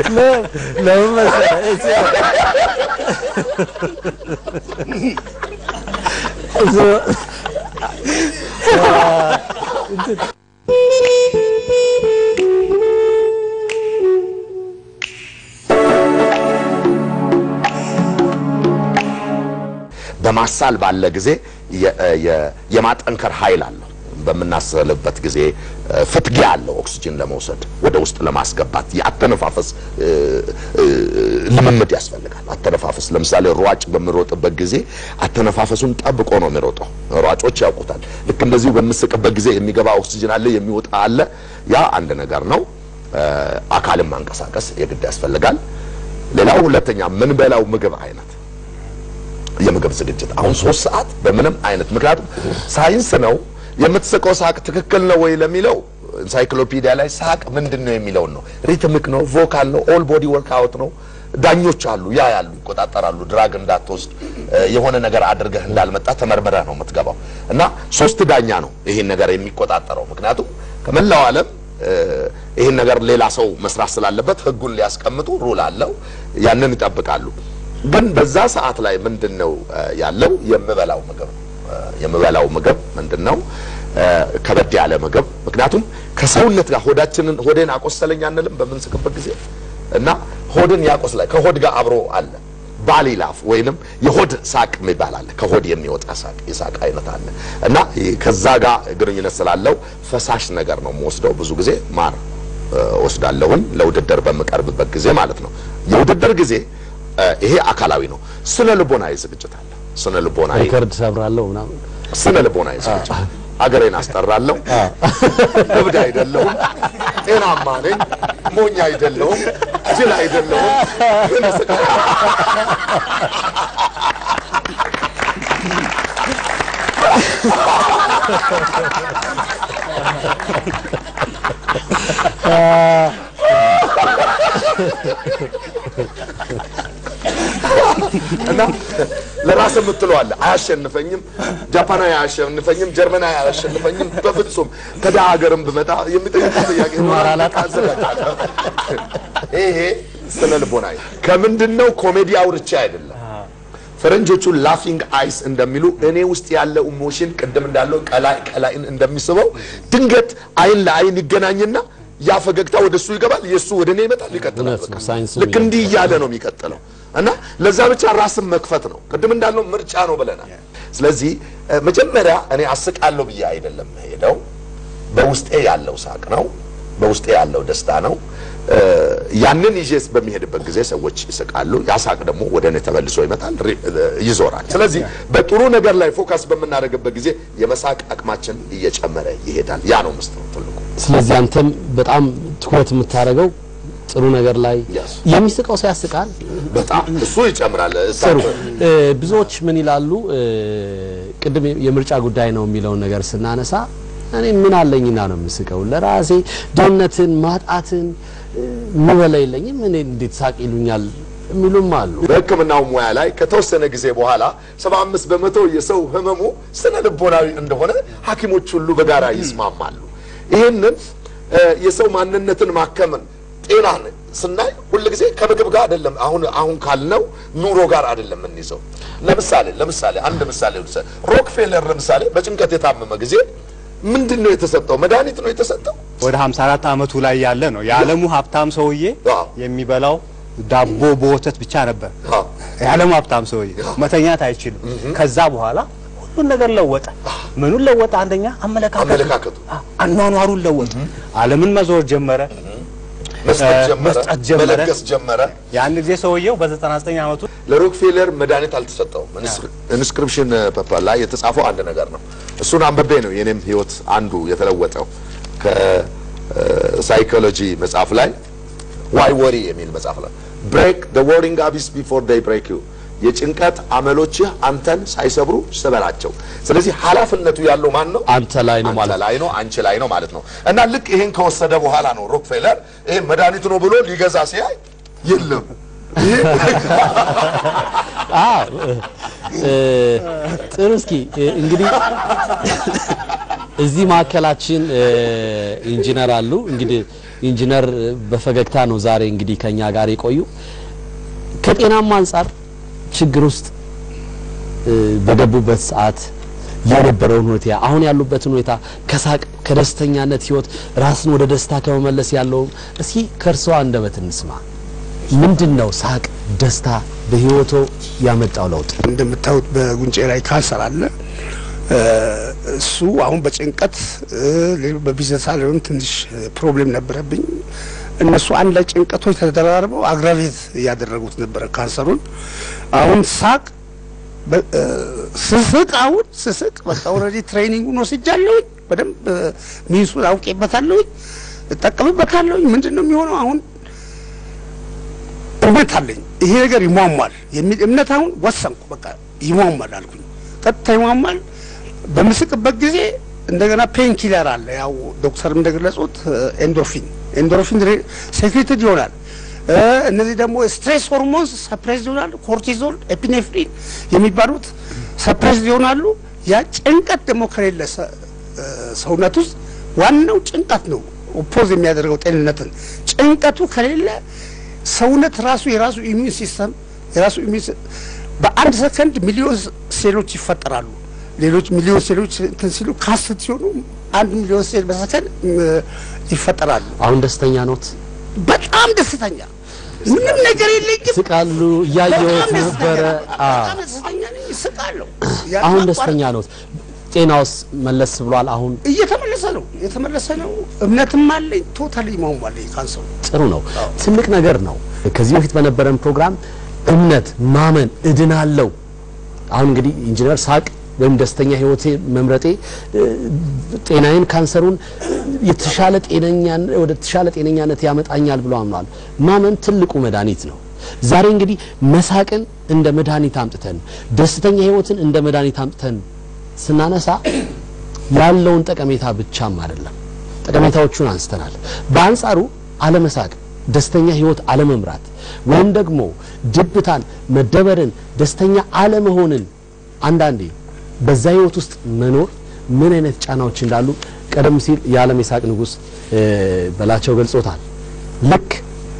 ለምን መሰለህ እዚህ እዚህ- በማሳል ባለ ጊዜ የ- የ- የማጠንከር ኃይል አለው። በምናስልበት ጊዜ እ፣ ፍትጊያ አለው። ኦክሲጅን ለመውሰድ ወደ ውስጥ ለማስገባት የአተነፋፈስ እ፣ እ፣ ልምምድ ያስፈልጋል። አተነፋፈስ ለምሳሌ ሯጭ በሚሮጥበት ጊዜ አተነፋፈሱን ጠብቆ ነው የሚሮጠው። ሯጮች ያውቁታል። ልክ እንደዚሁ በምስቅበት ጊዜ የሚገባ ኦክሲጅን አለ፣ የሚወጣ አለ። ያ አንድ ነገር ነው። እ፣ አካልን ማንቀሳቀስ የግድ ያስፈልጋል። ሌላው ሁለተኛ ምንበላው ምግብ አይነት የምግብ ዝግጅት አሁን ሶስት ሰዓት በምንም አይነት ምክንያቱም ሳይንስ ነው የምትስቀው ሳቅ ትክክል ነው ወይ ለሚለው ኢንሳይክሎፒዲያ ላይ ሳቅ ምንድን ነው የሚለውን ነው ሪትሚክ ነው ቮካል ነው ኦል ቦዲ ወርክ አውት ነው ዳኞች አሉ ያ ያሉ ይቆጣጠራሉ ድራግ እንዳትወስድ እ፣ የሆነ ነገር አድርገህ እንዳልመጣ ተመርምረህ ነው የምትገባው እና ሶስት ዳኛ ነው ይሄን ነገር የሚቆጣጠረው ምክንያቱም ከመላው ዓለም እ፣ ይህን ነገር ሌላ ሰው መስራት ስላለበት ህጉን ሊያስቀምጡ ሩል አለው ያንን ይጠብቃሉ ግን በዛ ሰዓት ላይ ምንድን ነው እ፣ ያለው የምበላው ምግብ ነው እ፣ የምበላው ምግብ ምንድን ነው እ፣ ከበድ ያለ ምግብ ምክንያቱም ከሰውነት ጋር ሆዳችንን ሆዴን አቆሰለኝ አንልም በምንስቅበት ጊዜ እና ሆድን ያቆስላል ከሆድ ጋር አብሮ አለ ባሊ ላፍ ወይንም የሆድ ሳቅ የሚባል አለ ከሆድ የሚወጣ ሳቅ የሳቅ አይነት አለ እና ይህ ከዛ ጋር ግንኙነት ስላለው ፈሳሽ ነገር ነው የምወስደው ብዙ ጊዜ ማር እ፣ ወስዳለሁኝ ለውድድር በምቀርብበት ጊዜ ማለት ነው የውድድር ጊዜ እ፣ ይሄ አካላዊ ነው ስነ ልቦናዊ ዝግጅት አለ ስነ ልቦናዊ ሪከርድ ሰብራለሁ ምናምን ስነ ልቦናዊ ዝግጅት አገሬን አስጠራለሁ እብድ አይደለሁም ጤናማ ነኝ ሞኝ አይደለሁም ጅል አይደለሁም ግን እስቃ- እና ለራስ የምትለው አለ አያሸንፈኝም፣ ጃፓናዊ አያሸንፈኝም፣ ጀርመናዊ አያሸንፈኝም። በፍጹም ከደሃ ሀገርም ብመጣ የሚጠይቅ ጥያቄ አዘጋጃለሁ። ይሄ ስነ ልቦናዊ ከምንድን ነው? ኮሜዲ አውርቼ አይደለም። ፈረንጆቹ ላፊንግ አይስ እንደሚሉ እኔ ውስጥ ያለ ኢሞሽን ቅድም እንዳለው ቀላይ ቀላይን እንደሚስበው ድንገት አይን ለአይን ይገናኝና ያ ፈገግታ ወደ እሱ ይገባል፣ የእሱ ወደ እኔ ይመጣል፣ ይቀጥላል። እውነት ነው፣ በቃ ሳይንሱ ልክ እንዲህ እያለ ነው የሚቀጥለው እና ለዛ ብቻ ራስን መክፈት ነው። ቅድም እንዳልነው ምርጫ ነው ብለናል። ስለዚህ እ፣ መጀመሪያ እኔ አስቃለሁ ብዬ አይደለም ሄደው በውስጤ ያለው ሳቅ ነው፣ በውስጤ ያለው ደስታ ነው። እ፣ ያንን ይዤስ በሚሄድበት ጊዜ ሰዎች ይስቃሉ። ያ ሳቅ ደግሞ ወደ እኔ ተመልሶ ይመጣል፣ ሪ- እ፣ ይዞራል። ስለዚህ በጥሩ ነገር ላይ ፎከስ በምናደርግበት ጊዜ የመሳቅ አቅማችን እየጨመረ ይሄዳል። ያ ነው ምስጢሩ ትልቁ። ስለዚህ አንተም በጣም ትኩረት የምታደርገው ጥሩ ነገር ላይ Yes. የሚስቀው ሰው ያስቃል። በጣም እሱ ይጨምራል። ጥሩ እ፣ ብዙዎች ምን ይላሉ? እ፣ ቅድም የምርጫ ጉዳይ ነው የሚለውን ነገር ስናነሳ እኔ ምን አለኝና ነው የምስቀው? ለራሴ ድህነትን ማጣትን እ፣ ምበላ የለኝም እኔ እንዴት ሳቅ ይሉኛል የሚሉም አሉ። በሕክምናው ሙያ ላይ ከተወሰነ ጊዜ በኋላ 75 በመቶ የሰው ህመሙ ስነ ልቦናዊ እንደሆነ ሐኪሞች ሁሉ በጋራ ይስማማሉ። ይህንን እ፣ የሰው ማንነትን ማከምን ጤናን ስናይ ሁል ጊዜ ከምግብ ጋር አይደለም። አሁን አሁን ካልነው ኑሮ ጋር አይደለም የምንይዘው። ለምሳሌ ለምሳሌ አንድ ምሳሌ ልውሰድ። ሮክፌለር ለምሳሌ በጭንቀት የታመመ ጊዜ ምንድን ነው የተሰጠው? መድኃኒት ነው የተሰጠው። ወደ 54 ዓመቱ ላይ ያለ ነው የዓለሙ ሀብታም ሰውዬ አዎ። የሚበላው ዳቦ በወተት ብቻ ነበር። አዎ። የዓለሙ ሀብታም ሰውዬ መተኛት አይችልም። ከዛ በኋላ ሁሉን ነገር ለወጠ። ምኑን ለወጠ? አንደኛ አመለካከቱ፣ አመለካከቱ አኗኗሩን ለወጠ። ዓለምን መዞር ጀመረ። መስጠት እ፣ ጀመረ፣ መስጠት ጀመረ። መለገስ ጀመረ። ያን ጊዜ ሰውየው በ99 ዓመቱ ለሮክፌለር መድኃኒት አልተሰጠውም። ኢንስክሪፕሽን ፔፐር ላይ የተጻፈው አንድ ነገር ነው። እሱን አንብቤ ነው የኔም ህይወት አንዱ የተለወጠው። ከሳይኮሎጂ መጽሐፍ ላይ ዋይ ወሪ የሚል መጽሐፍ ላይ ብሬክ ዘ ወሪንግ አቢስ ቢፎር ዴይ ብሬክ ዩ የጭንቀት አመሎችህ አንተን ሳይሰብሩ ስበራቸው። ስለዚህ ኃላፊነቱ ያለው ማን ነው? አንተ ላይ ነው ማለት አንተ ላይ ነው፣ አንቺ ላይ ነው ማለት ነው። እና ልክ ይሄን ከወሰደ በኋላ ነው ሮክፌለር ይሄ መድኃኒት ነው ብሎ ሊገዛ ሲያይ የለም ይሄ አዎ እ፣ ጥሩ እስኪ እ፣ እንግዲህ እዚህ ማዕከላችን እ፣ ኢንጂነር አሉ። እንግዲህ ኢንጂነር በፈገግታ ነው ዛሬ እንግዲህ ከኛ ጋር የቆዩ ከጤናማ አንጻር ችግር ውስጥ እ፣ በገቡበት ሰዓት የነበረውን ሁኔታ አሁን ያሉበትን ሁኔታ ከሳቅ ከደስተኛነት ህይወት ራስን ወደ ደስታ ከመመለስ ያለው እስኪ ከእርስዎ አንደበት እንስማ። ምንድን ነው ሳቅ፣ ደስታ በህይወቶ ያመጣው ለውጥ? እንደምታዩት በጉንጬ ላይ ካንሰር አለ። እ፣ እሱ አሁን በጭንቀት እ፣ ሌሎ- በቢዝነስ አለም ትንሽ ፕሮብሌም ነበረብኝ። እነሱ አንድ ላይ ጭንቀቶች ተደራርበው አግራቬት እያደረጉት ነበረ ካንሰሩን። አሁን ሳቅ በ- እ፣ ስስቅ አሁን ስስቅ በቃ ኦልሬዲ ትሬኒንጉን ወስጃለሁኝ። በደንብ እ፣ ሚንሱን አውቄበታለሁኝ፣ እጠቀምበታለሁኝ። ምንድን ነው የሚሆነው አሁን እምነት አለኝ ይሄ ነገር ይሟሟል የሚል እምነት አሁን ወሰንኩ። በቃ ይሟሟል አልኩኝ። ቀጥታ ይሟሟል። በምስቅበት ጊዜ እንደገና ፔን ኪለር አለ። ያው ዶክተር እንደገለጹት ኤንዶርፊን ኤንዶርፊን ሴክሬትድ ይሆናል። እ፣ እነዚህ ደግሞ ስትሬስ ሆርሞንስ ሰፕሬስ ይሆናሉ። ኮርቲዞል፣ ኤፒኔፍሪን የሚባሉት ሰፕሬስ ይሆናሉ። ያ ጭንቀት ደግሞ ከሌለ ሰ- እ፣ ሰውነት ውስጥ ዋናው ጭንቀት ነው ኦፖዝ የሚያደርገው ጤንነትን። ጭንቀቱ ከሌለ ሰውነት ራሱ የራሱ ኢሚዩን ሲስተም የራሱ ኢሚዩን ሲ- በአንድ ሰከንድ ሚሊዮን ሴሎች ይፈጠራሉ። ሌሎች ሚሊዮን ሴሎች እንትን ሲሉ ካስት ሲሆኑ አንድ ሚሊዮን ሴል በሰከንድ እ፣ ይፈጠራሉ። አሁን ደስተኛ ኖት? በጣም ደስተኛ ምንም ነገር የለኝም። ስቃሉ እያየሁት በጣም ደስተኛ ነበረ። ነኝ። አዎ በጣም ደስተኛ ነኝ። እስቃለሁ። አሁን ያለ ደስተኛ ኖት? ጤናውስ መለስ ብሏል? አሁን እየተመለሰ ነው እየተመለሰ ነው። እምነትም አለኝ። ቶታሊ ማሟል ካንሰሩ ጥሩ ነው። ትልቅ ነገር ነው። ከዚህ በፊት በነበረን ፕሮግራም እምነት፣ ማመን፣ እድናለው። አሁን እንግዲህ ኢንጂነር ሳቅ ወይም ደስተኛ ህይወቴ መምረጤ እ፣ ጤናዬን ካንሰሩን የተሻለ ጤነኛ ወደ ተሻለ ጤነኛነት ያመጣኛል ብሎ አምኗል። ማመን ትልቁ መድኃኒት ነው። ዛሬ እንግዲህ መሳቅን እንደ መድኃኒት አምጥተን ደስተኛ ህይወትን እንደ መድኃኒት አምጥተን ስናነሳ ያለውን ጠቀሜታ ብቻም አይደለም ጠቀሜታዎቹን አንስተናል። በአንጻሩ አለመሳቅ፣ ደስተኛ ህይወት አለመምራት ወይም ደግሞ ድብታን፣ መደበርን፣ ደስተኛ አለመሆንን አንዳንዴ በዛ ህይወት ውስጥ መኖር ምን አይነት ጫናዎች እንዳሉ ቀደም ሲል የዓለም የሳቅ ንጉሥ እ፣ በላቸው ገልጾታል። ልክ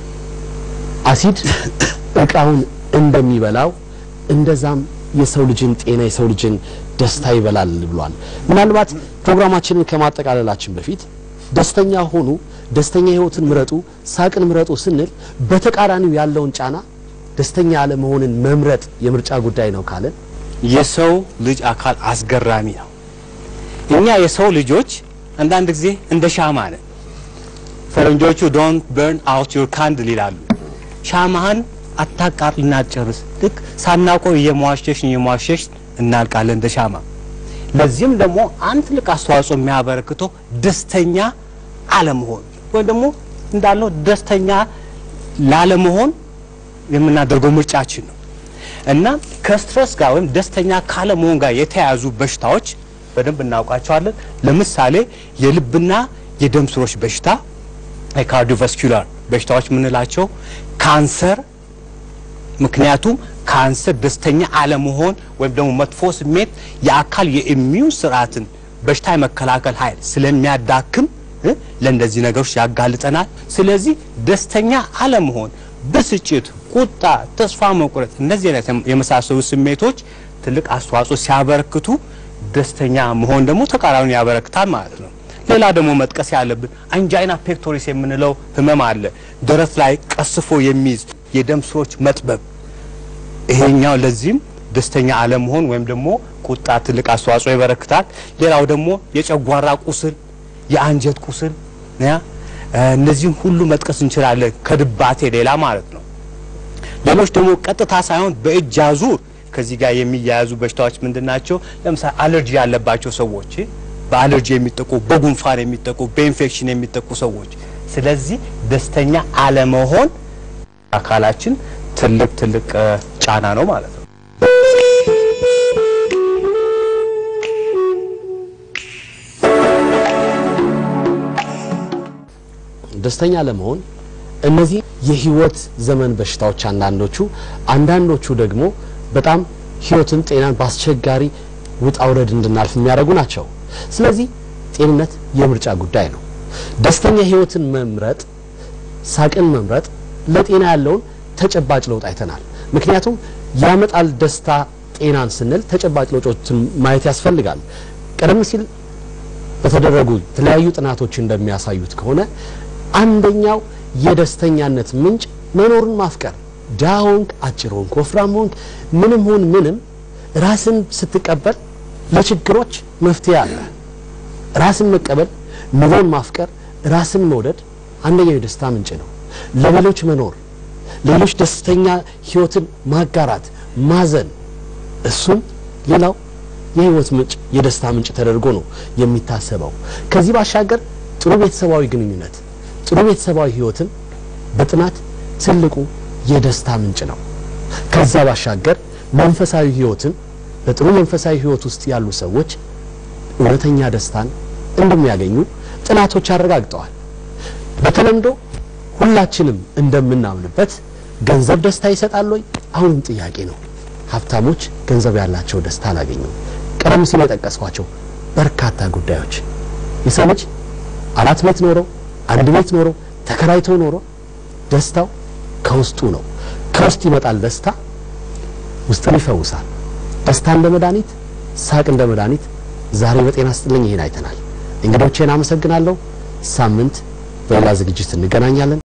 አሲድ እቃውን እንደሚበላው እንደዛም የሰው ልጅን ጤና የሰው ልጅን ደስታ ይበላል ብሏል። ምናልባት ፕሮግራማችንን ከማጠቃለላችን በፊት ደስተኛ ሆኑ፣ ደስተኛ ህይወትን ምረጡ፣ ሳቅን ምረጡ ስንል በተቃራኒው ያለውን ጫና ደስተኛ ያለመሆንን መምረጥ የምርጫ ጉዳይ ነው ካለን የሰው ልጅ አካል አስገራሚ ነው። እኛ የሰው ልጆች አንዳንድ ጊዜ እንደ ሻማ ነን። ፈረንጆቹ ዶንት በርን አውት ዩር ካንድል ይላሉ። ሻማህን አታቃጥልና ጨርስ። ልክ ሳናውቀው እየሟሸሽ እየሟሸሽ እናልቃለን እንደ ሻማ። ለዚህም ደግሞ አንድ ትልቅ አስተዋጽኦ የሚያበረክተው ደስተኛ አለመሆን ወይም ደግሞ እንዳለው ደስተኛ ላለመሆን የምናደርገው ምርጫችን ነው እና ከስትረስ ጋር ወይም ደስተኛ ካለመሆን ጋር የተያያዙ በሽታዎች በደንብ እናውቃቸዋለን። ለምሳሌ የልብና የደም ስሮች በሽታ የካርዲዮቫስኩላር በሽታዎች የምንላቸው ካንሰር ምክንያቱም ካንሰር ደስተኛ አለመሆን ወይም ደግሞ መጥፎ ስሜት የአካል የኢሚዩን ስርዓትን በሽታ የመከላከል ኃይል ስለሚያዳክም እ ለእንደዚህ ነገሮች ያጋልጠናል። ስለዚህ ደስተኛ አለመሆን፣ ብስጭት፣ ቁጣ፣ ተስፋ መቁረጥ እነዚህ አይነት የመሳሰሉ ስሜቶች ትልቅ አስተዋጽኦ ሲያበረክቱ ደስተኛ መሆን ደግሞ ተቃራኒውን ያበረክታል ማለት ነው። ሌላ ደግሞ መጥቀስ ያለብን አንጃይና ፔክቶሪስ የምንለው ህመም አለ። ደረት ላይ ቀስፎ የሚይዝ የደም ስሮች መጥበብ ይሄኛው ለዚህም ደስተኛ አለመሆን ወይም ደግሞ ቁጣ ትልቅ አስተዋጽኦ ይበረክታል። ሌላው ደግሞ የጨጓራ ቁስል፣ የአንጀት ቁስል ያ እነዚህም ሁሉ መጥቀስ እንችላለን ከድባቴ ሌላ ማለት ነው። ሌሎች ደግሞ ቀጥታ ሳይሆን በእጅ አዙር ከዚህ ጋር የሚያያዙ በሽታዎች ምንድን ናቸው? ለምሳሌ አለርጂ ያለባቸው ሰዎች፣ በአለርጂ የሚጠቁ፣ በጉንፋን የሚጠቁ፣ በኢንፌክሽን የሚጠቁ ሰዎች። ስለዚህ ደስተኛ አለመሆን አካላችን ትልቅ ትልቅ እ ጫና ነው ማለት ነው። ደስተኛ ለመሆን እነዚህ የህይወት ዘመን በሽታዎች አንዳንዶቹ አንዳንዶቹ ደግሞ በጣም ህይወትን ጤናን በአስቸጋሪ ውጣ ውረድ እንድናልፍ የሚያደርጉ ናቸው። ስለዚህ ጤንነት የምርጫ ጉዳይ ነው። ደስተኛ ህይወትን መምረጥ፣ ሳቅን መምረጥ ለጤና ያለውን ተጨባጭ ለውጥ አይተናል። ምክንያቱም ያመጣል ደስታ ጤናን ስንል ተጨባጭ ለውጦችን ማየት ያስፈልጋል። ቀደም ሲል በተደረጉ የተለያዩ ጥናቶች እንደሚያሳዩት ከሆነ አንደኛው የደስተኛነት ምንጭ መኖርን ማፍቀር፣ ድሃ ሆንክ፣ አጭር ሆንክ፣ ወፍራም ሆንክ፣ ምንም ሁን ምንም ራስን ስትቀበል ለችግሮች መፍትሄ አለ። ራስን መቀበል፣ ኑሮን ማፍቀር፣ ራስን መውደድ አንደኛው የደስታ ምንጭ ነው። ለሌሎች መኖር፣ ሌሎች ደስተኛ ህይወትን ማጋራት፣ ማዘን እሱም ሌላው የህይወት ምንጭ የደስታ ምንጭ ተደርጎ ነው የሚታሰበው። ከዚህ ባሻገር ጥሩ ቤተሰባዊ ግንኙነት፣ ጥሩ ቤተሰባዊ ህይወትን በጥናት ትልቁ የደስታ ምንጭ ነው። ከዛ ባሻገር መንፈሳዊ ህይወትን በጥሩ መንፈሳዊ ህይወት ውስጥ ያሉ ሰዎች እውነተኛ ደስታን እንደሚያገኙ ጥናቶች አረጋግጠዋል። በተለምዶ ሁላችንም እንደምናምንበት ገንዘብ ደስታ ይሰጣል ወይ? አሁንም ጥያቄ ነው። ሀብታሞች ገንዘብ ያላቸው ደስታ አላገኙም። ቀደም ሲል የጠቀስኳቸው በርካታ ጉዳዮች የሰው ልጅ አራት ቤት ኖሮ አንድ ቤት ኖሮ ተከራይቶ ኖሮ ደስታው ከውስጡ ነው። ከውስጥ ይመጣል ደስታ፣ ውስጥን ይፈውሳል። ደስታ እንደ መድኃኒት፣ ሳቅ እንደ መድኃኒት። ዛሬ በጤና ስጥልኝ ይሄን አይተናል። እንግዶቼን አመሰግናለሁ። ሳምንት በሌላ ዝግጅት እንገናኛለን።